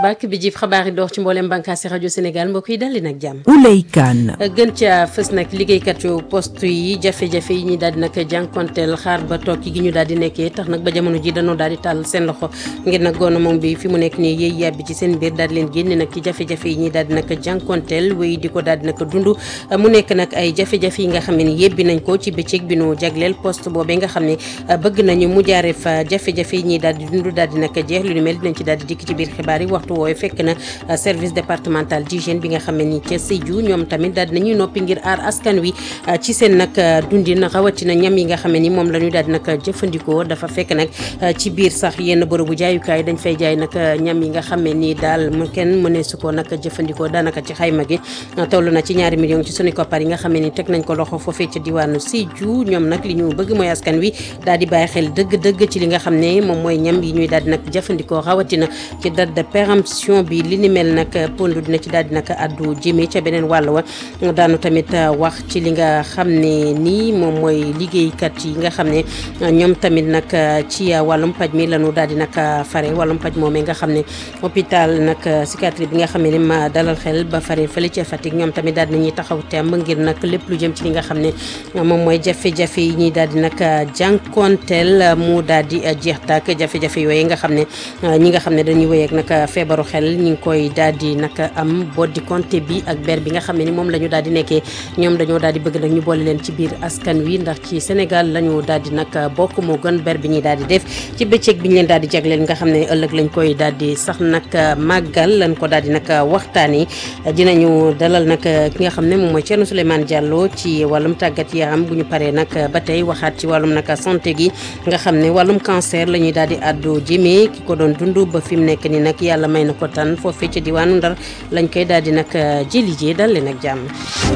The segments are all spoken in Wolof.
bàkk bi jib xabaar yi door ci mboolem bànqaasi rajo Sénégal mbokk yi dalli nag jàmm. Ouley Kane. gën ca fës nag liggéeykat yu poste yi jafe-jafe yi ñuy daal di nag jànkonteel xaar ba toog gi ñu daal di nekkee tax nag ba jamono ji dañoo daal di tàll seen loxo ngir nag gouvernement bi fi mu nekk nii yéey yàbbi ci seen biir daal di leen génne nag ci jafe-jafe yi ñuy daal di nag jànkonteel wéy di ko daal di nag dund mu nekk nag ay jafe-jafe yi nga xam ne ni yebbi nañ ko ci bëccëg bi nu jagleel poste boobee nga xam ne bëgg nañu mu jaare fa jafe-jafe yi ñuy daal di dund daal di nag jeex lu ni mel dinañ ci daal di dikk ci biir xibaar yi waxtu woowee fekk na service départemental d'hygiène bi nga xam ne ni ca Sédhiou ñoom tamit daal dinañuy noppi ngir aar askan wi ci seen nag dundin rawatina ñam yi nga xam ne ni moom la ñuy daal di nag jëfandikoo dafa fekk nag ci biir sax yenn bërëbu jaayukaay dañ fay jaay nag ñam yi nga xam ne ni daal mu kenn mënee su ko nag jëfandikoo daanaka ci xayma gi toll na ci ñaari million ci sunu koppar yi nga xam ne ni teg nañ ko loxo foofee ca diwaanu Sédhiou ñoom nag li ñu bëgg mooy askan wi daal di bàyyi xel dëgg-dëgg ci li nga xam ne moom mooy ñam yi ñuy daal di nag jëfandikoo rawatina ci date de péremption bi li ni mel nag pondu dina ci daal di nag addu jëmee ca beneen wàll wa daanu tamit wax ci li nga xam ne nii moom mooy liggéeykat yi nga xam ne ñoom tamit nag ci wàllum paj mi lañu daal di nag fare wàllum paj moomee nga xam ne hôpital nag psychiatrie bi nga xam ne ma dalal xel ba fare fële ca Fatick ñoom tamit daal di nañuy taxaw temb ngir nag lépp lu jëm ci li nga xam ne moom mooy jafe-jafe yi ñuy daal di nag jànkonteel mu daal di jeex tàkk jafe-jafe yooyu nga xam ne ñi nga xam ne dañuy wéy ak nag feebaru xel ñi ngi koy daal di nag am boddi compté bi ak ber bi nga xam ne ni moom la ñu daal di nekkee ñoom dañoo daal di bëgg nag ñu boole leen ci biir askan wi ndax ci Sénégal la ñu daal di nag bokk moo gën ber bi ñuy daal di def ci bëccëg bi ñu leen daal di jagleel nga xam ne ëllëg lañ koy daal di sax nag màggal lañ ko daal di nag waxtaanee dinañu dalal nag ki nga xam ne moom mooy Thierno Souleymane Diallo ci wàllum tàggat yaram bu ñu paree nag ba tey waxaat ci wàllum nag santé gi nga xam ne wàllum cancer la ñuy daal di àddu jëmee ki ko doon dund ba fi mu nekk ni nag yàlla may na ko tan foofee ca diwaanu Ndar lañ koy daal di nag jëli jee dal leen ak jàmm.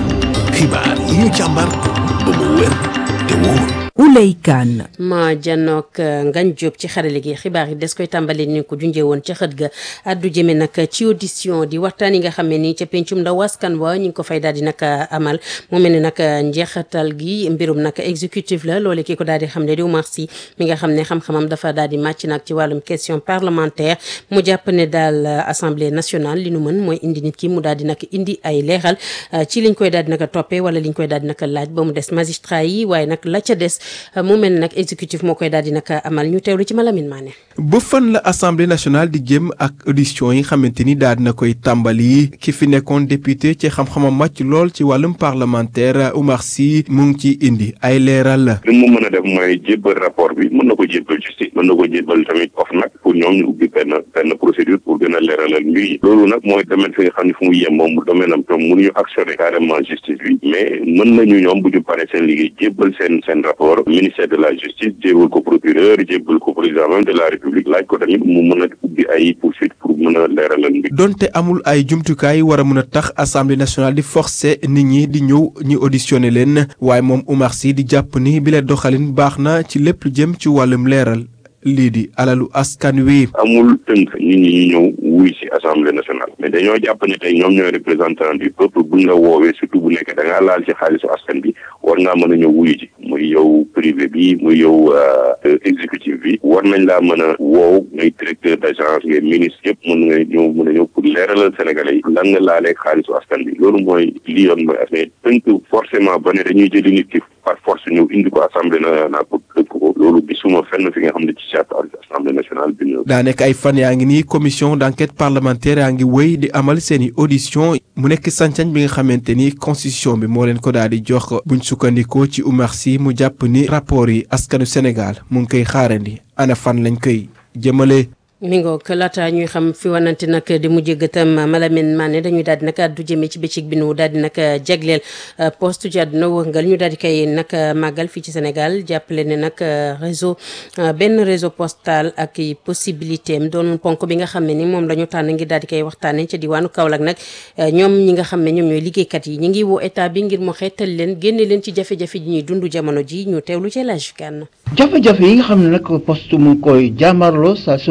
xibaar yi ñu càmbar ba mu wér te wóor. Ouley Kane. ma janook Ngagne Diop ci xarale gi xibaar yi des koy tàmbali ni ko junjee woon ca xët ga addu jëme nag ci audition di waxtaan yi nga xam ne ni ca pencum ndaw askan wa ñu ngi ko fay daal di nag amal mu mel ne nag njeexatal gi mbirum nag exécutif la loole ki ko daal di xam ne di Oumar Sy mi nga xam ne xam-xamam dafa daal di màcc nag ci wàllum question parlementaire mu jàpp ne daal assemblée nationale li nu mën mooy indi nit ki mu daal di nag indi ay leeral ci liñ koy daal di nag toppee wala liñ koy daal di nag laaj ba mu des magistrat yi waaye nag la ca des mu mel nag exécutif moo koy daal di nag amal ñu teewlu ci Malamine Mané. ba fan la assemblée nationale di jëm ak audition yi xamante ni daal dina koy tàmbali ki fi nekkoon député ci xam-xamam màcc lool ci wàllum parlementaire Oumar Sy mu ngi ci indi ay leeral. li mu mën a def mooy jébbal rapport bi mën na ko jébbal justice mën na ko jébbal tamit OFNAC pour ñoom ñu ubbi benn benn procédure pour gën a leeralal mbir yi loolu nag mooy domaine fi nga xam ne fu mu yem moom domaine am tam mënuñu actionner carrément justice bi mais mën nañu ñoom bu ñu paree seen liggéey jébbal seen seen rapport ministère de la justice jébbal ko procureur jébbal ko président même de la république laaj ko tamit mu mën a ubbi ay poursuite pour mën a leeralal mbir. donte amul ay jumtukaay war a mën a tax assemblée nationale di forcer nit ñi di ñëw ñu auditionné leen waaye moom Oumar Sy di jàpp ni bi la doxalin baax na ci lépp lu jëm ci wàllum leeral. lii di alalu askan wi. amul tënk nit ñi ñu ñëw wuy ci assemblée nationale mais dañoo jàpp ne tey ñoom ñooy représentant du peuple buñ la woowee surtout bu nekk da ngaa laal ci xaalisu askan bi war ngaa mën a ñëw wuyu ji muy yow privé bi muy yow exécutif bi war nañ laa mën a woow ngay directeur d' agence ngay ministre yëpp mën nga ñëw mën a ñëw pour leeralal sénégalais yi lan nga laalee xaalisu askan bi loolu mooy li yoon mooy affaire tënk forcément ba ne dañuy jëli nit ki par force ñëw indi ko assemblée nationale pour dëkk ko loolu gisuma fenn fi nga xam ne ci charte assemblée nationale bi ñu. daa nekk ay fan yaa ngi nii commission d' enquête parlementaire yaa ngi wéy di amal seen i audition mu nekk sañ-sañ bi nga xamante ni constitution bi moo leen ko daal di jox buñ sukkandikoo ci Oumar Sy mu jàpp ni rapport yi askanu Sénégal mu ngi koy xaarandi ana fan lañ koy jëmale. mi ngoog laata ñuy xam fi wanante nag di mujj gëtam Malamine Mané dañuy daal di nag addu jëmee ci bëccëg bi nu daal di nag jagleel poste ci àdduna wërngal ñu daal di koy nag màggal fii ci Sénégal jàppale ne nag réseau benn réseau postal ak possibilité am doon ponk bi nga xam ne ni moom la ñu tànn ngir daal di koy waxtaanee ca diwaanu Kaolack nag ñoom ñi nga xam ne ñoom ñooy liggéeykat yi ñi ngi woo état bi ngir mu xeetal leen génne leen ci jafe-jafe ji ñuy dund jamono ji ñu teewlu ci laaj kan jafe-jafe yi nga xam ne nag poste mu ngi koy jàmmarloo saa su ne mel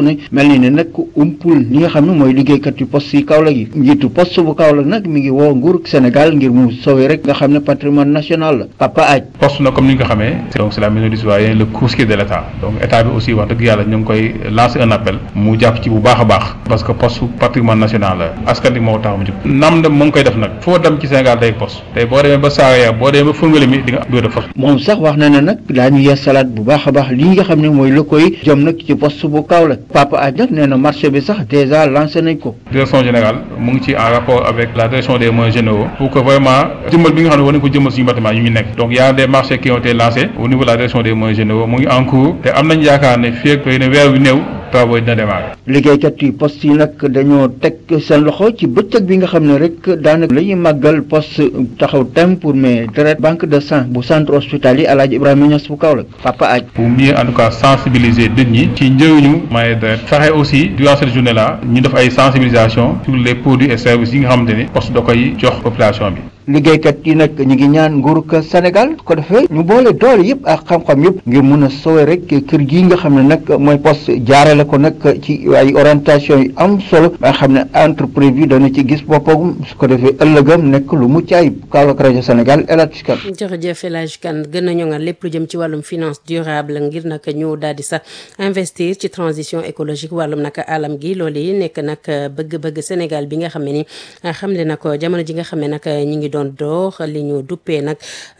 mel ni ne nag umpul li nga xam ne mooy liggéeykat yu poste yi Kaolack yi njiitu poste bu Kaolack nag mi ngi woo nguur Sénégal ngir mu sauver rek nga xam ne patrimoine national la Papa Aj poste na comme ni nga ko xamee donc c'est la maison du citoyen le courtier de l'état donc état bi aussi wax dëgg yàlla ñu ngi koy lancer un appel mu jàpp ci bu baax a baax parce que poste patrimoine national la askan bi moo tax mu jóg nam dem mu ngi koy def nag foo dem ci Sénégal day poste tey boo demee ba Saraya boo demee ba Foundiouly mi di nga bureau de poste moom sax wax na ne nag daañu yeesalaat bu baax a baax li nga xam ne mooy la koy jëm nag ci poste bu Kaolack Papa Aj nag nee na marché bi sax déjà lancé nañ ko direction générale mu ngi ci en rapport avec la direction des moyens généraux pour que vraiment jëmmal bi nga xam ne war nañ ko jëmmal suñu bâtiment yu ñu nekk donc y a des marchés qui ont été lancés au niveau de la direction des moyens généraux mu ngi en cours te am nañ yaakaar ne fii ak ne weer wi néew travaux yi dina démarrer liggéeykat yi poste yi nag dañoo teg seen loxo ci bëccëg bi nga xam ne rek daanaka la ñuy màggal poste taxaw tem pour mais deret banque de sang bu centre hospitalier El Hadj Ibrahima Niass bu Kaolack Papa Aj pour mieux en tout cas sensibiliser nit ñi ci njëriñu maye deret fexe aussi durant cette journée là ñu def ay sensibilisation sur les produits et services yi nga xamante ni poste da koy jox population bi liggéeykat yi nag ñu ngi ñaan nguurug Sénégal ko defee ñu boole doole yëpp ak xam-xam yëpp ngir mun a sowe rek kër gii nga xam ne nag mooy poste jaarale ko nag ci ay orientation yu am solo ba nga xam ne entreprise bi dana ci gis boppam su ko defee ëllëgam nekk lu mucc ayib Kaolack rajo Sénégal El Hadj Kane jërëjëf El Hadj Kane gën a ñoŋal lépp lu jëm ci wàllum finance durable ngir nag ñu daal di sax investir ci transition écologique wàllum nag alam gi loolu yi nekk nag bëgg-bëgg Sénégal bi nga xam ne ni xamle na ko jamono ji nga xam ne nag ñi ngi doon door li ñu duppee nag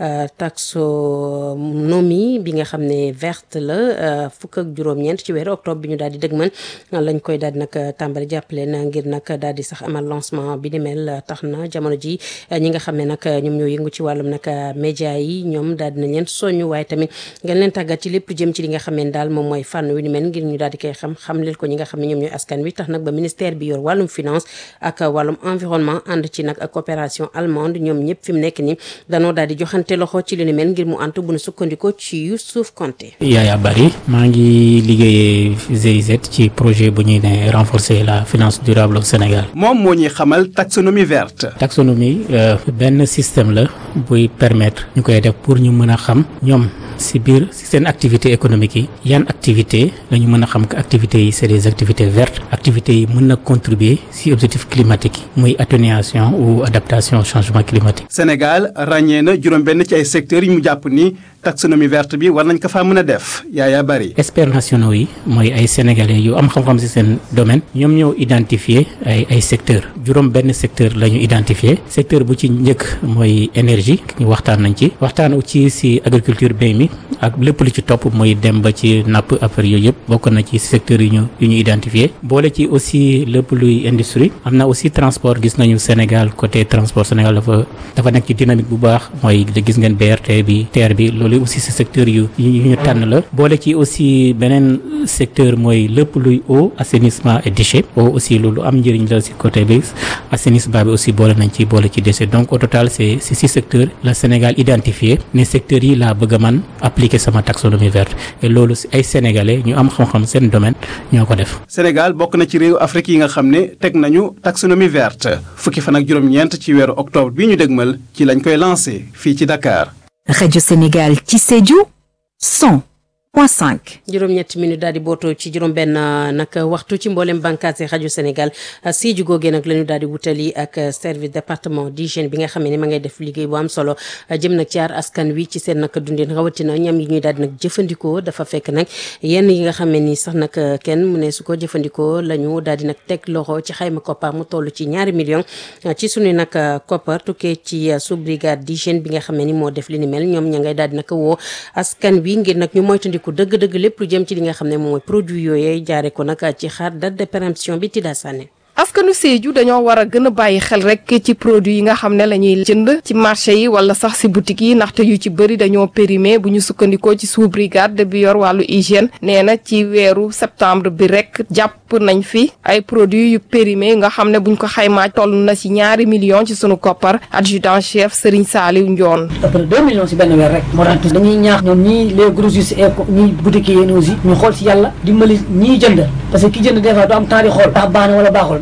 taxonomie bi nga xam ne verte la fukk ak juróom-ñeent ci weeru octobre bi ñu daal di dëgmal lañ koy daal di nag tàmbali jàppale na ngir nag daal di sax amal lancement bi ni mel tax na jamono ji ñi nga xam ne nag ñoom ñoo yëngu ci wàllum nag média yi ñoom daal dinañ leen soñu waaye tamit ngeen leen tàggat ci lépp jëm ci li nga xam ne daal moom mooy fànn wi ni mel ngir ñu daal di koy xam xam leen ko ñi nga xam ne ñoom ñooy askan wi tax nag ba ministère bi yor wàllum finance ak wàllum environnement ànd ci nag ak coopération allemande ñoom ñëpp fi mu nekk ni danoo daal di joxante loxo ci li ni mel ngir mu antu bu nu sukkandikoo ci Youssouf Konté Yaya Bari maa ngi liggéeyee GIZ ci projet bu ñuy ne renforcer la finance durable au Sénégal moom moo ñuy xamal taxonomie verte taxonomie benn système la buy permettre ñu koy def pour ñu mën a xam ñoom si biir si seen activité économique yi yan activité la ñu mën a xam que activités yi c'est des activités vertes activités yi mën na contribuer si objectif climatique yi muy atténuation ou adaptation au changement climatique Sénégal ràññee na juróom-benn ci ay secteurs yi mu jàpp ni taxonomie verte bi war nañ ko faa mën a def Yaya Bari experts nationaux yi mooy ay sénégalais yu am xam-xam ci seen domaine ñoom ñoo identifier ay ay secteurs juróom benn secteur la ñu identifier secteur bu ci njëkk mooy énergie ñu waxtaan nañ ci waxtaan ci ci agriculture mbéy mi ak lépp lu ci topp mooy dem ba ci napp affaire yooyu yëpp bokk na ci secteurs yu ñu yu ñu identifier boole ci aussi lépp luy industrie am na aussi transport gis nañu Sénégal côté transport Sénégal dafa dafa nekk ci dynamique bu baax mooy gis ngeen BRT bi TER bi loolu aussi ci secteur yu yu ñu tànn la boole ci aussi beneen secteur mooy lépp luy eau assainissement et déchets eau aussi loolu am njëriñ la ci côté bi assainissement bi aussi boole nañ ci boole ci déchets donc au total c'est c'est six secteurs la Sénégal identifié ne secteurs yi laa bëgg a man appliquer sama taxonomie verte et loolu ay sénégalais ñu am xam-xam seen domaine ñoo ko def. Sénégal bokk na ci réew Afrique yi nga xam ne teg nañu taxonomie verte fukki fan ak juróom-ñeent ci weeru octobre bi ñu dégmal ci lañ koy lancé fii ci Dakar. Radio Sénégal ci Sédhiou 100 point 5. juróom-ñetti minute daal di bootoo ci juróom-benn nag waxtu ci mboolem bànqaas yi rajo Sénégal Sédhiou googee nag la ñu daal di wutali ak service département d'hygiène bi nga xam ne ma ngay def liggéey bu am solo jëm nag ci aar askan wi ci seen nag dundin rawatina ñam yi ñuy daal di nag jëfandikoo dafa fekk nag yenn yi nga xam ne ni sax nag kenn mu ne su ko jëfandikoo la ñu daal di nag teg loxo ci xayma koppar mu toll ci ñaari million ci suñu nag koppar tukkee ci sous brigade d'hygiène bi nga xam ne ni moo def li ni mel ñoom ña ngay daal di nag woo askan wi ngir nag ñu moytandiku ku dëgg-dëgg lépp lu jëm ci li nga xam ne moom mooy produit yooyee jaare ko nag ci xaar date de péremption bi Tida Sané askanu Sédhiou dañoo war a gën a bàyyi xel rek ci produit yi nga xam ne la ñuy jënd ci marché yi wala sax si boutique yi ndaxte yu ci bëri dañoo périmé bu ñu sukkandikoo ci sous brigade bi yor wàllu hygiène nee na ci weeru septembre bi rek jàpp nañ fi ay produits yu périmé nga xam ne buñ ko xaymaa toll na ci ñaari millions ci sunu koppar adjudant chef Serigne Saliou Ndione. ëpp na deux millions si benn weer rek moo tax dañuy ñaax ñoom ñii les grossistes et ñii boutique yi aussi ñu xool si yàlla dimbali ñiy jënd parce que ki jënd des fois du am temps di xool ndax baax na wala baaxul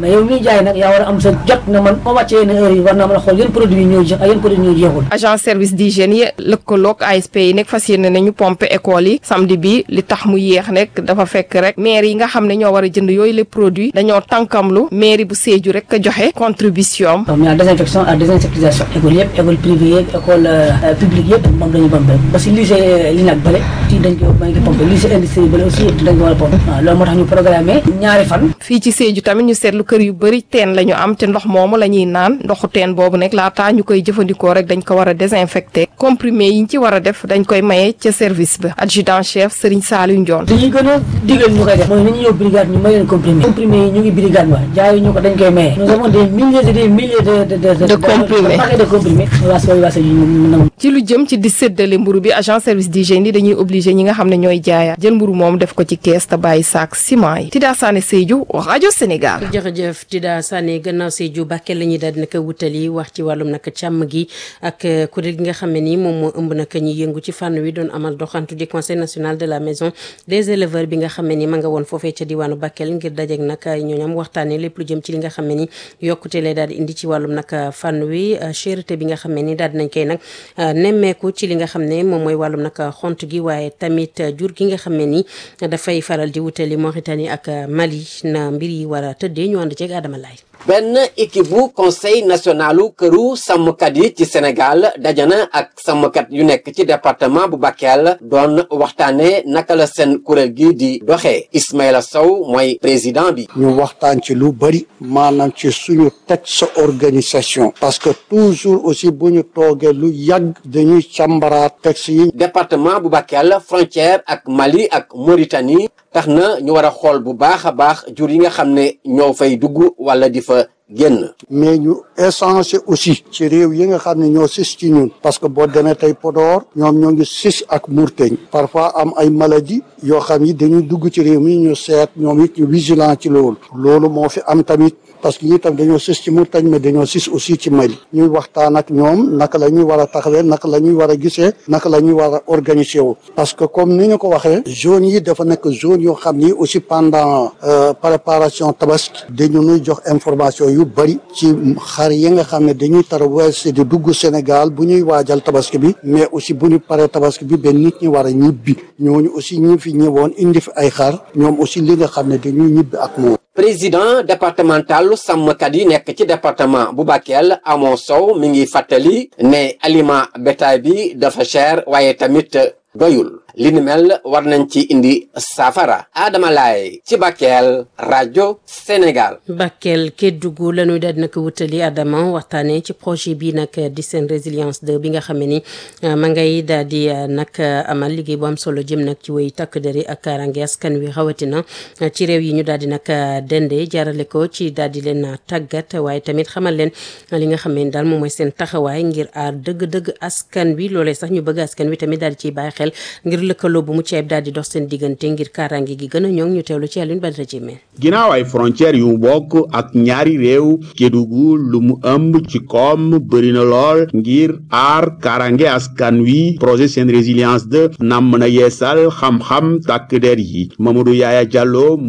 mais yow miy jaay nag yaa war a am sa jot na man moo wàccee yenn heure yi war naa mën a xool yan produit yi ñooy jeex ak yan produit ñooy jeexul agent service d'hygiène yi lëkkaloog ASP yi nekk fas yéene nañu pompe école yi samedi bi li tax mu yéex nekk dafa fekk rek maire yi nga xam ne ñoo war a jënd yooyu les produits dañoo tànkamlu mairie bu Sédhiou rek joxe contribution am la désinfection ak désinsectisation école yëpp école privée yëpp école publique yëpp moom dañu pompe parce que lycée li nag bële ci dañ ko dañ ko pompe lycée industrie bële aussi dañ ko war a pompe waaw loolu moo tax ñu programmé ñaari fan fii ci Sédhiou tamit ñu seetlu kër yu bëri teen la ñu am te ndox moomu la ñuy naan ndoxu teen boobu nag laataa ñu koy jëfandikoo rek dañ ko war a désinfecté comprimé yi ñu ci war a def dañ koy maye ca service ba adjudant chef Serigne Saliou Ndione dañuy gën a digal ñu koy def mooy nañu ñëw brigade ñu may leen comprimé comprimé yi ñu ngi brigade wa jaayu ñu ko dañ koy maye nous avons des milliers et des milliers de de de de comprimés paquets de comprimés waa sooy waa Sédhiou ñu nangu ci lu jëm ci di séddale mburu bi agent service d'hygiène yi dañuy obligé ñi nga xam ne ñooy jaayaat jël mburu moom def ko ci kees te bàyyi saak ciment yi Tida Sané Sédhiou rajo Sénégal jërëjëf Tida Sané gannaaw Sédhiou Bakel la ñuy daal di naka wutali wax ci wàllum naka càmm gi ak kuréel gi nga xam ne nii moom moo ëmb naka ñi yëngu ci fànn wi doon amal doxantu di conseil national de la maison des éleveurs bi nga xam ne ni ma nga woon foofee ca diwaanu Bakel ngir dajeek nag ñooñam waxtaanee lépp lu jëm ci li nga xam ne ni yokkute lay daal di indi ci wàllum nag fànn wi cherté bi nga xam ne ni daal dinañ koy nag nemmeeku ci li nga xam ne moom mooy wàllum nag xont gi waaye tamit jur gi nga xam ne ni dafay faral di wutali Mauritanie ak Mali na mbir yi war a tëddee ñu ànd ceeg Adama Laye benn équipe bu conseil nationalu këru sàmmkat yi ci Sénégal dajana ak sàmmkat yu nekk ci département bu Bakel doon waxtaane naka la seen kuréel gi di doxee Ismaïla Sow mooy président bi ñu waxtaan ci lu bari maanaam ci suñu texte organisation parce que toujours aussi bu ñu toogee lu yàgg dañuy càmbaraat texte yi département bu Bakel frontière ak Mali ak Mauritanie tax na ñu war a xool bu baax a baax jur yi nga xam ne ñoo fay dugg wala di fa génn. mais ñu échanger aussi ci réew yi nga xam ne ñoo sis ci ñun parce que boo demee tey Podor ñoom ñoo ngi sis ak Mourteñ parfois am ay maladie yoo xam ni dañuy dugg ci réew mi ñu seet ñoom it ñu vigilant ci loolu loolu moo fi am tamit parce que ñi tam dañoo sis ci Mourteñ mais dañoo sis aussi ci Mali ñuy waxtaan ak ñoom naka la ñuy war a taxawee naka la ñuy war a gisee naka la ñuy war a organiser wu parce que comme ni ñu ko waxee zone yi dafa nekk zone yoo xam ni aussi pendant préparation tabaski dañu nuy jox information yu bari ci xar yi nga xam ne dañuy traversé di dugg Sénégal bu ñuy waajal tabaski bi mais aussi bu ñu paree tabaski bi benn nit ñi war a ñibbi ñooñu aussi ñi fi ñëwoon indi fi ay xar ñoom aussi li nga xam ne dañuy ñibbi ak moom président départementalu sàmmkat yi nekk ci département bu Bakel Amo Sow mi ngi fàttali ne aliment bétail bi dafa cher waaye tamit doyul li ni mel war nañ ci indi saafara Adama Laye ci Bakel rajo Sénégal. Bakel Kédougou la ñuy daal di nag wutali Adama waxtaanee ci projet bi nag di seen résilience 2 bi nga xam ne ni ma ngay daal di nag amal liggéey bu am solo jëm nag ci wéy takk deri ak kaaraange askan wi rawatina ci réew yi ñu daal di nag dende jaarale ko ci daal di leen tàggat waaye tamit xamal leen li nga xam ne daal moom mooy seen taxawaay ngir aar dëgg-dëgg askan wi loolee sax ñu bëgg askan wi tamit daal di ciy bàyyi xel ngir lëkkaloo bu mu ceeb daal di dox seen diggante ngir kaaraange gi gën a ñoŋ ñu teewlu ci Alioune Badara Diémé ginnaaw ay frontières yu bokk ak ñaari réew Kédougou lu mu ëmb ci koom bëri na lool ngir aar kaaraange askan wi projet seen résilience de namm na yeesal xam-xam takk der yi Mamadou Yaya Diallo